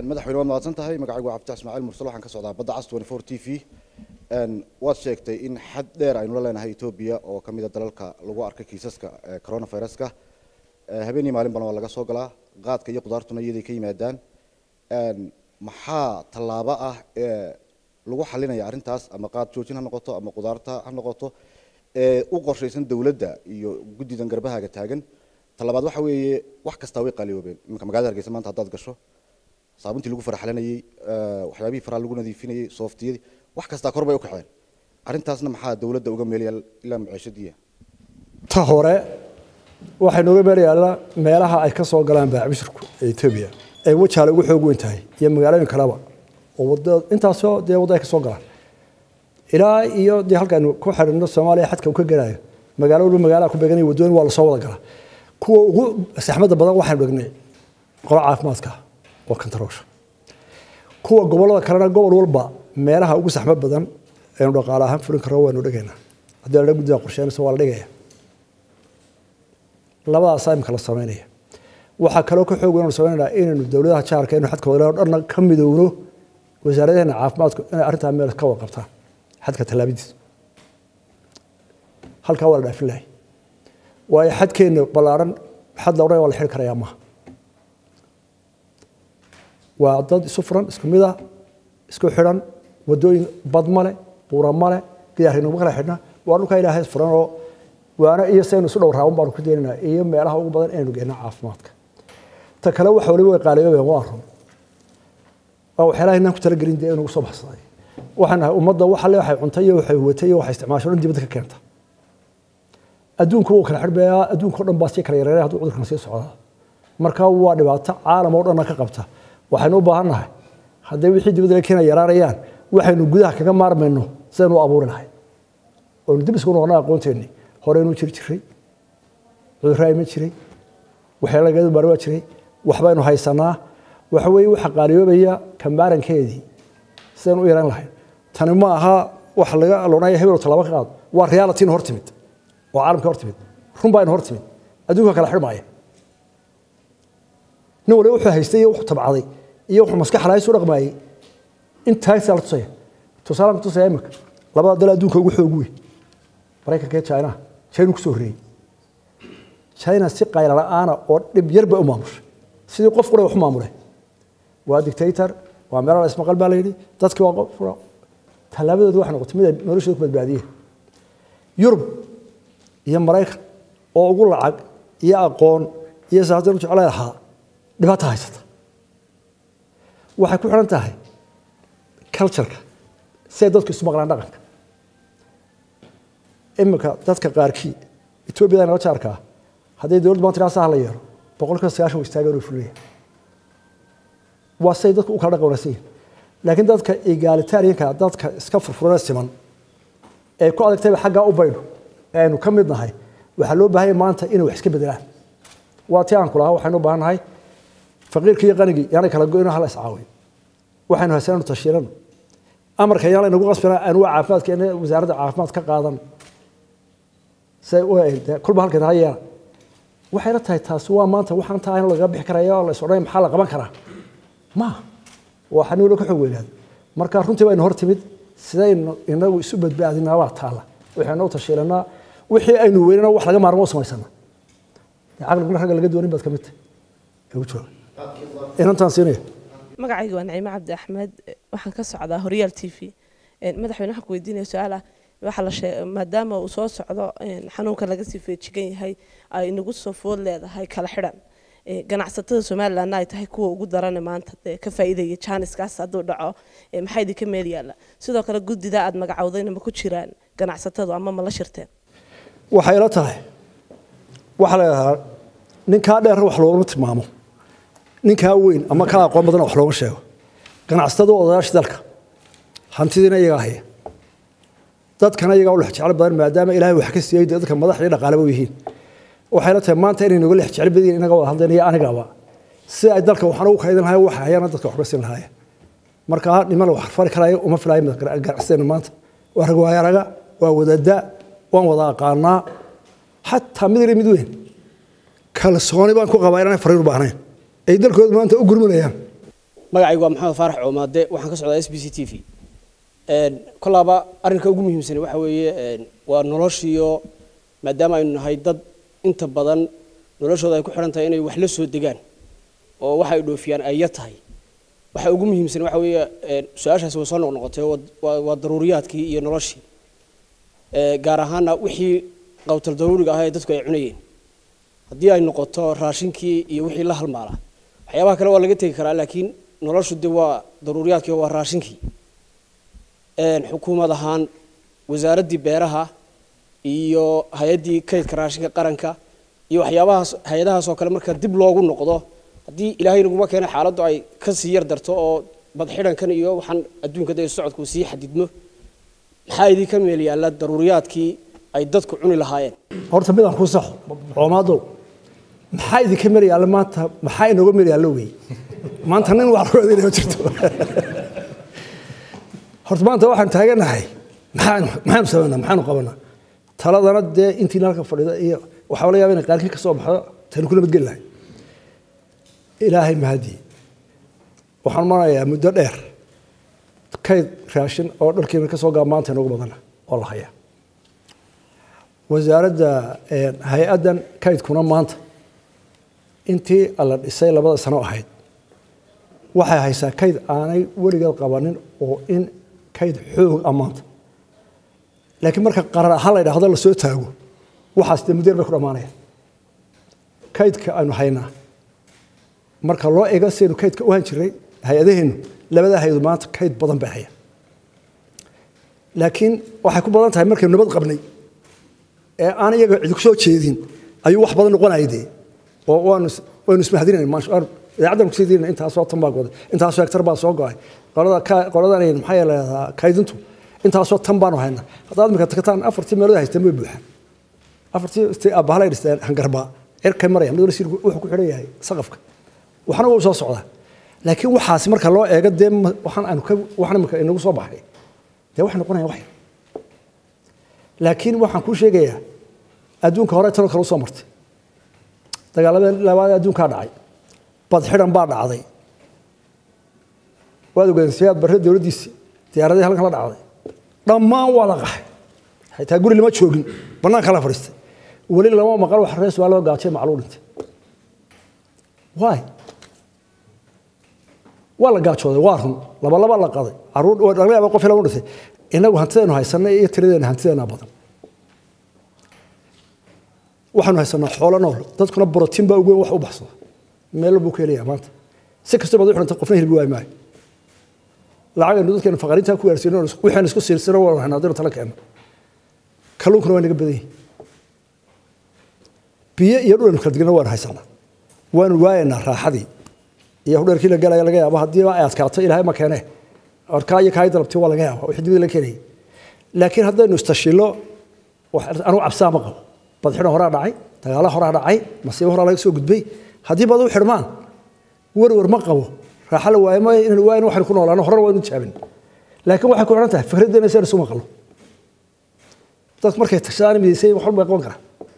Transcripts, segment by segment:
madaxweyne waad mahadsan tahay magacaygu waa cabdi ismaaciil mursal waxaan ka socdaa badda cas 24 t v waad sheegtay in xad dheer aynu la leenahay etoobiya oo ka mid a dalalka lagu arkay kiisaska coronaviruska habeenii maalin badan waa laga soo galaa qaadka iyo qudaartuna iyaday ka yimaadaan maxaa tallaabo ah ee lagu xalinaya arrintaas ama qaad joojin ha noqoto ama qudaarta ha noqoto ee u qorshaysan dowladda iyo guddidan garbahaaga taagan talabaad waxa weeye wax kastaa way qaaliyoobeen iminka magaalada hargeysa maanta haddaad gasho saabuntii lagu faraxalanayey waxyaabihii faraha lagu nadiifinayey sooftiyadii wax kastaa kor bay u kaceen arrintaasna maxaa dowladda uga meelaya ilaa maciishadiya ta hore waxay nooga meelayaalla meelaha ay ka soo galaan baacbishirku ee etoobiya ee wajaale ugu xoog weyn tahay iyo magaalooyin kaleba oo wada intaasoo dee wadda ay ka soo galaan ilaa iyo dee halkaaynu ku xidhino soomaaliya xadka uu ka gelayo magaalo walba magaalaha ku beeganaya waddooyin waa lasoo wada galaa kuwa ugu saxmadda badan waxaynu dhignay qolo caafimaadka oo kantaroosha kuwa gobollada kalena gobol walba meelaha ugu saxmad badan aynu dhaqaale ahaan fulin karno waynu dhigaynaa haddii la guddiga qorsheynaysa waa la dhigaya labadaasaa imika la samaynaya waxaa kaloo ka xoog weynu samaynayna inaynu dowladaha jaarka inu xadka wadalaa dhanna ka midowno wasaaradaheena caafimaadku inay arrintaa meel ka wada qabtaan xadka tallaabadiisa halkaa waa la dhaafin lahay waayo xadkeenna ballaaran xad la odhanaya waa la xiri karayaa maaha waa dad isu furan isku mid ah isku xidhan waddooyin bad male buura male gidaarnuma kala xidhna waa dhulkaa ilaahay furan oo waana iyo saynu isu dhow raaban baanu ku deenaynaa iyo meelaha ugu badan inaynu geenno caafimaadka ta kale waxa waliba way qaaliyoobeen waa run waa waxyaalaha inaan ku talagelin dee inugu soo baxsaday waxaan nahay ummadda waxa le waxay cuntay iyo waxay huwatay iyo waxay isticmaasho dhan dibadda ka keenta adduunku wuu kala xidhbayaa adduunka o dhan baa sii kala yareeray hadduu cudurkan sii socdaa marka waa dhibaato caalam oo dhanna ka qabta waxaynu u baahan nahay hadday wixii dibadda la keena yaraanayaan waxaynu gudaha kaga maarmayno sidaynu u abuuri lahay oonu dib isku noqona aqoonteennii horeynu jiri jiray cudurraa iman jiray waxyaala lagadu baari waa jiray waxbaynu haysanaa waxa weeye waxa qaaliyoobaya kambaarankeedii sidaynu u yaran lahayn tani ma aha wax laga loonaya hebel tallaabo ka qaado waa realityna hor timid oo caalamka hor timid run baa ina hor timid adduunka kala xidhmaaya nin waliba wuxuu haystay iyo wuxuu tabcaday iyo wuxuu maskax lahays u dhaqmaayey intaasaa la tusaya tusaalaan ku tusaya imika labada dal adduunka ugu xoog weyn maraykanka iyo china china kusoo horreeyey china si qayla la'aana oo dhib yar bay u maamushay sidii qof qura wax u maamule waa dictator waa meelo la ismaqal baa la yidhi dadkii waa qof tallaabadooda waxay noqotay mid ay noloshooda ku badbaadiyeen yurub iyo maraykan oo ugu lacag iyo aqoon iyo saatan jeclay lahaa dhibaata haysata waxay ku xidhan tahay cultureka si ay dadku isu maqlaan dhaqanka iminka dadka qaarkii etoobiyada nala jaarkaa hadday dowladda maanta ilaa saha la yeelo boqolkiiba sagaashan wa istaagaan oo fulaya waa say dadku u kala dhaqan wanaagsan yihin laakiin dadka egalitarianka dadka iska furfurana siman ee ku adagtayba xaggaa u baydho ee aynu ka mid nahay waxaa loo baahanya maanta inay wax iska bedelaan waa ti aan ku lahaa waxaynu u baahan nahay faqiirkii iyo qanigii yaanay kala go-ino hala iscaawiyo waxaynu haysanaynu tashiirano amarka yaan laynagu qasbina aan waa caafimaadka in wasaaradda caafimaad ka qaadan say u kulba halkeed ha yeela waxayna tahay taasi waa maanta waxaan tahay in lagaga bixi karaya oo la is odhanaya maxaa la qaban karaa ma waa xani walo ka xoog weynaado marka runtii baynu hor timid sidaynu inagu isu badbaadinaa waa taala waxaynu u tashiilanaa wixii aynu weynana wax laga maarmo u samaysana caqliguna ragga laga doonin baad ka mid tahay ugu jooga inantaan siinaya magacayga waa naciime cabdi axmed waxaan ka socdaa horyaal t v madaxweyne waxaan ku weydiinaya su-aal ah waxaa la sheeg maadaama uu soo socdo xanuunka laga sii feejigan yahay ay nagu soo food leedahay kala xidhan ganacsatada somalilandna ay tahay kuwa ugu daran maanta dee ka faa'iidaya jaaniskaas hadduu dhaco maxaa idinka meel yaalla sidoo kale guddida aad magacowdayna ma ku jiraan ganacsatadu ama ma la shirteen waxay la tahay waxaa la yidhahdaa ninkaa dheerna wax loogama tilmaamo ninkaa weyn ama kaa aqoon badan wax looga sheego ganacsatadu odayaasha dalka hantidiina iyagaa haya dadkana iyagaa u lex jecel badan maadaama ilaahay wax ka siiyey dadka madax iyo dhaqaaleba yihiin waxay la tahay maanta inay noga lex jecel badan inaga wada hadleen iyo anigaba si ay dalka waxaan ugu kaydin lahayn waxa hayana dadka wax ka siin lahaayeen marka niman wax fari karaayo uma filaayo ganacsateena maanta waa rag waayaraga waa wadada waan wada aqaanaa xataa mid yar mid weyn kalsooni baan ku qabaa inaanay fariir u baahnayn ay dalkooda maanta u gurmanayaan magacaygu waa maxamed faarax coomaade waxaan ka socdaa s b c t v kolaaba arrinka ugu muhiimsan waxa weeye waa noloshiyo maadaama aynu nahay dad inta badan noloshooda ay ku xidhan tahay inay wax la soo degaan oo waxa ay dhoofiyaan ay yar tahay waxa ugu muhiimsan waxa weeye su-aashaasi way soo noqnoqotay waa daruuriyaadkii iyo noloshii gaar ahaana wixii qawtal daruuriga ahaa ee dadku ay cunayeen haddii ay noqoto raashinkii iyo wixii la halmaala waxyaabaha kale waa laga tegi karaa laakiin noloshu de waa daruuriyaadkii waa raashinkii xukuumad ahaan wasaaraddii beeraha iyo hay-addii kaydka raashinka qaranka iyo waxyaabahaas hay-adahaas oo kale marka dib loogu noqdo haddii ilaahay naguma keena xaaladdu ay kasii yar darto oo badxidhankan iyo waxaan adduunka de socodku sii xadidmo maxaa idinka meel yaalla daruuriyaadkii ay dadku cuni lahaayeen horta midaan ku saxo coomaado maxaa idinka meel yaalla maanta maxaa inooga meel yaallo wey maanta nin wax loo adeynaya ma jirto horta maanta waxaan taaganahay maxaanu maxaanu samaynaa maxaanu qabanaa taladana dee intiina halka fadhida iyo waxaa laga yaaba inay qaarkii ka soo baxdo taynu ku nabadgeli lahay ilaahay mahadii waxaan marayaa muddo dheer kayd raashin oo dharkiina ka soo gaa maanta inoogu badana oo la hayaa wasaaradda hay-addan kaydkuna maanta intii la dhisay labada sano ahayd waxay haysaa kayd aanay weligeed qabanin oo in kayd xoog ah maanta laakiin marka qarar ahaan la yidhaahdo la soo taago waxaas dee muddeer bay ku dhammaanayaan kaydka aynu haynaa marka loo ego sidaynu kaydka u han jiray hay-adaheennu labadaa hay-adu maanta kayd badan bay hayaan laakiin waxay ku badan tahay markaynu nabad qabnay ee aan iyaga cidi ku soo jeedin ayuu wax badan noqonaya dee oo waanu waynu ismahadinayna idaacaddan kusii diinayna intaasoo tan baa goday intaasoo hektar baa soo go'ay qolada qoladan maxaa yeelahdaa kaydintu intaasoo tan baanu haynaa haddaad imika tagtaan afartii meelood haysteen way buuxaan afartii abbahalay dhisteen hangarbaa cirkay maraya mid wuxuu ku xidhan yahay saqafka waxna waa u soo socdaa laakiin waxaasi marka loo eego dee waxaan aanu ka waxna imika inagu soo baxay dee waxay noqonayaan wax yar laakiin waxaan kuu sheegayaa adduunka hore tanoo kale usoo martay dagaaladeen labaad adduunkaa dhacay bad xidhan baa dhacday waad ogeedeen siyaad barre dowladdiisi diyaaradii halkan la dhacday dhammaan waa la qaxay xitaa guri lama joogin bannaanka la fadhiistay weli lama maqal wax rees waa loo gaajay macluu dhintay waay waa la gaajooday waa run laba laba la qaday caruur laga yaaba qof lagu dhintay inagu hantideenu haysanay iyo tiradeena hantideena badan waxaanu haysanaa xoolo nool dadkuna borotiin baa ugu weyn wax u baxsada meel buu ka helayaa maanta si kastoo baad u xidhanta qofna hilbi waay maayo lacagaynu dadkeenu faqariintaa ku gaarsiino waxaan isku siirsano waan haynaa haddaynu tala keenno kalluunkuna waa naga badan yihin biyo iyo dhulanu kala digna waanu haysanaa waanu waayaynaa raaxadii iyo hudheerkii la galaya laga yaabo haddii ay adkaato ilaahay ma keene orkaa iyo kaay dalabti waa laga yaaba wixii dibada la keenayay laakiin haddaynu istashilo anugu cabsaa ma qabo badxidho horaa dhacay dagaala horaa dhacay masiibo horaa laga soo gudbay haddii bad u xidhmaan werwer ma qabo raaxa la waayo ma inaan waayin waxaynu ku noolaano horena waynu jaabin laakiin waxay ku xidhan tahay fikraddeena si aynu isu maqlo dadku markay tashadaan midaysay wax walba qaban karaa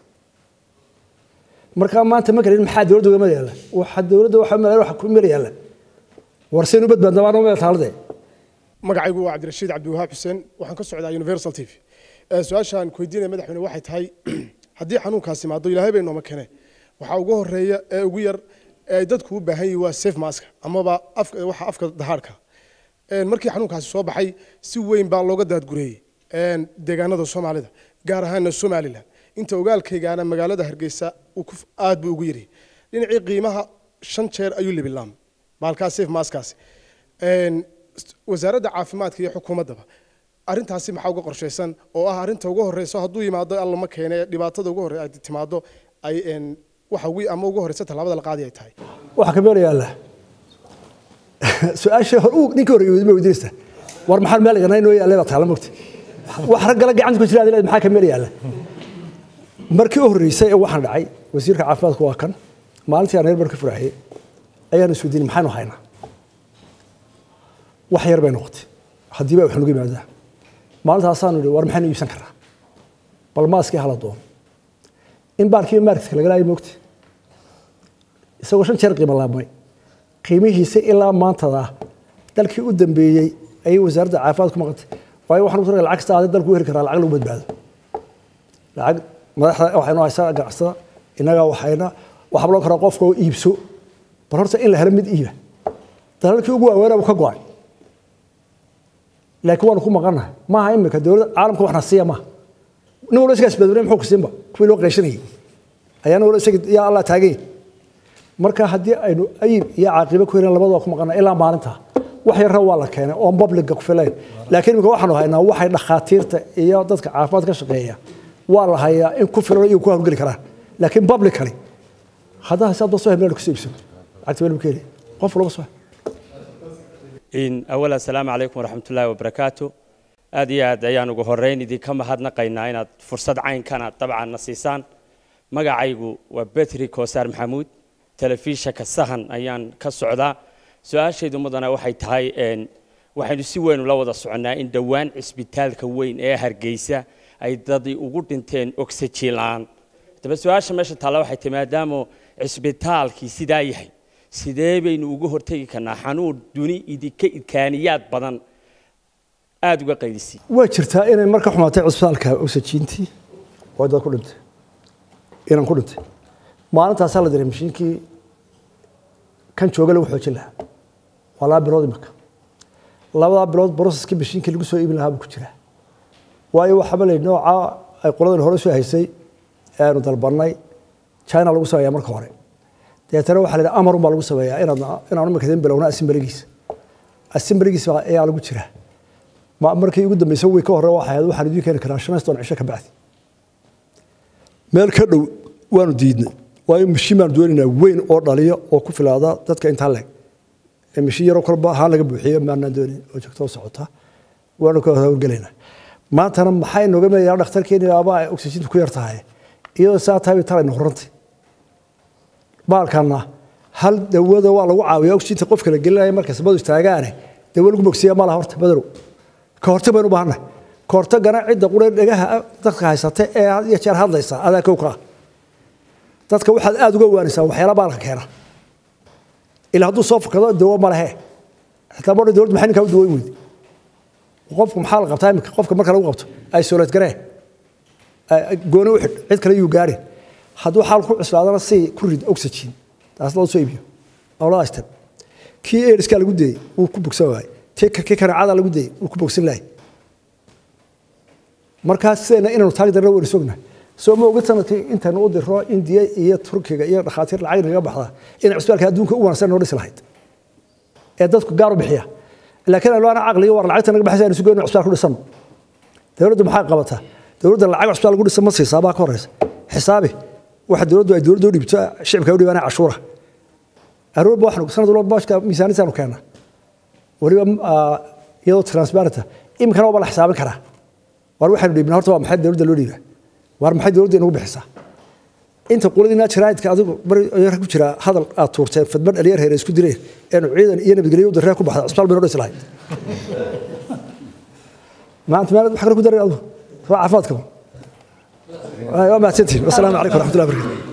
markaa maanta ma garin maxaa dowladda uga meel yaalla waxa dowladda waxa meel waxa ku meel yaalla war seen u badbaadna baan meel taalade magacaygu waa cabdirashiid cabdiwahaab xuseen waxaan ka socdaa universal t v su-aashaan ku weydiinaya madaxweyne waxay tahay haddii xanuunkaasi imaado ilaahay bay nooma kene waxaa ugu horeeya ee ugu yar ee ay dadku u baahan yihiin waa safe mask amaba afka waxa afka dahaadhka markii xanuunkaasi soo baxay si weyn baa looga daadgureeyey deegaanada soomaalida gaar ahaana somalilan inta ogaalkaygaana magaalada hargeysa aad buu ugu yiri dhinacii qiimaha shan jeer ayuu libilaam maalkaas safe maskaasi wasaaradda caafimaadka iyo xukuumaddaba arrintaasi maxaa uga qorshaysan oo ah arrinta ugu horeyso hadduu yimaado alla ma keene dhibaatada ugu horey ay timaado ay waxa ugu ama ugu horeysa tallaabada la qaadi ay tahay waxaa ka meel yaalla su-aasha hor uu ninka horreeyay ma weydiinaysaa war maxaa meel iganaa inoo yaallay baa taala mogta wax raggala gacanta ku jira adileed maxaa ka meel yaalla markii u horreysay ee waxaan dhacay wasiirka caafimaadku waa kan maalintii aan reer bar ka furaxiyey ayaan isweydiinay maxaynu haynaa wax yar bay noqotay haddii ba wax nagu yimaadaa maalintaasaanu idhi war maxaynu iibsan karnaa bal maaskii hala doono in baarkiiba maarkiska laga laayay moogta isagoo shan jeer qiimo laabmay qiimihiisa ilaa maantada dalkii u dambeeyey ayay wasaaradda caafimaad ku maqantay waayo waxaan ku lacag kasta aaday dalku u heli karaa lacag lagu badbaado lacag madaxda waxaynu haysaa ganacsada innaga waxayna waxaa loo karaa qofka oo iibso bal horta in la helo mid iiba dalalkii ugu waaweynaba ka go-ay laakiin waanu ku maqannahay maaha imika dowladda caalamka waxna siiya maaha nin walba isagaa isbadbaday muxuu ku siinba kuwii loo qeyshanayay ayaana wala isaga yaa allah taagay marka haddii aynu ayib iyo caaqibo ku helin labadaba ku maqannahay ilaa maalinta wax yarra waa la keenay oon babliga ku filayn laakiin imika waxaanu haynaa waxay dhakhaatiirta iyo dadka caafimaad ka shaqeeya waa la hayaa in ku filan iyo ku hawlgeli karaan laakiin publicly haddaa hisaab soo hemeel ku siibsan lacagta weli keeni qof laga soo in awal assalaamu calaykum waraxmatullaahi wabarakaatu aad iyo aad ayaan ugu horreyn idinka mahadnaqaynaa inaad fursad caynkana dabcan na siisaan magacaygu waa betri koosaar maxamuud telefishanka sahan ayaan ka socdaa su-aashaydu mudana waxay tahay waxaynu si weyn ula wada soconnaa in dhowaan cisbitaalka weyn ee hargeysa ay dadii ugu dhinteen oxygen la-aan daba su-aasha meesha taalla waxay tahay maadaama cisbitaalkii sidaa yahay sidee baynu uga hortegi karnaa xanuun duni idinka idkaaniyaad badan aada uga qaydisay waa jirtaa inay marka xumaatay cisbitaalka oxygentii oo dad ku dhintay inaan ku dhintay maalintaasaa la diray mashiinkii kan jooga lagu xoojin lahaa waa laba bilood imika labadaa bilood broceskii mashiinkii lagu soo iibin lahaa buu ku jiraa waayo waxaaba la nooca ay qoladan hore soo haysay aanu dalbanay china lagu sameeyaa marka hore deetana waxaa la yidhi amarun baa lagu sameeyaa inaad inaan imika idin bilowna assemblygiisa assemblygiisa ayaa lagu jiraa ma markii ugu dambeysay way ka hore waxay ahayd waxaan idiin keeni karaa shan iyo toban cisho ka bacdi meel ka dhow waanu diidnay waayo mashiin baanu doonaynaa weyn oo dhaliyo oo ku filaada dadka intaa leeg ee mashiin yaroo kolba ahaan laga buuxiyo maanaan doonayn oo joogto socota waanu ka howlgelaynaa maantana maxay nooga meeyaa dhakhtarkeeni aba ay oxygentu ku yar tahay iyadoo saa tahay bay talayna horantay baalkana hal dawada waa lagu caawiyaa oxygenta qofka la gelinaya markay sabadu istaagaane dawo lagu bogsiya ma laha horta badarow ka hortag baynu u baahannahay ka hortagana cidda qura dhegaha dadka haysata ee had iyo jeer hadlaysa adaa kow ka ah dadka waxaad aada uga waanaysaa waxyaala baalka keena ilaa hadduu soo fakado dawo ma lehe xitaa bodha dowladda maxay ninkaa u dawoyn weydi qofku maxaa la qabtaa iminka qofka marka lagu qabto isolate garee gooni u xidh cid kale yuu gaarin hadduu xaal ku cuslaadana si ku rid oxygen taas loo soo iibiyo labada step kii airskaa lagu dayey wuu ku bogsan waayey kii kanaacada lagu dayey wuu ku bogsan lahay markaa sidayna inaynu taag darna waynu sognahay soo ma oga sanadkii intaynu u diro indiya iyo turkiga iyo dhakhaatiir lacag naga baxda in cisbitaalka adduunka u wanaagsan noo dhisi lahayd ee dadku gaar u bixiya laakiin aynu ana caqliga war lacagta naga baxaysa aynu si goyno cisbitaal ku dhisano dowladdu maxay qabataa dowladda lacag cisbitaal lagu dhisa ma siisaa baa ka horeysa xisaabi waxa dowladdu ay dowladda u dhiibto shicibka u dhiibaanay cashuura aroorba waxaanu sanad walba bashka miisaaniyadaanu keennaa weliba iyadoo transparenta iminkana waaba la xisaabin karaa war waxaynu dhiibnaa horta waa maxay dowladda loo dhiibaa war maxay dowladda inagu bixisaa inta qoladiina jiraayidka adigu bari ku jira hadal aad tuurteen fadman dhalinyar heere isku direen eenu ciidan iyo nabadgelyo u darree ku baxda cisbitaal baynu dhisi lahayd maanta maalad wax kale ku daray adigu waa caafimaadka waa mahadsantihin wasalaamu calaykum waraxmatullahi wabarakatu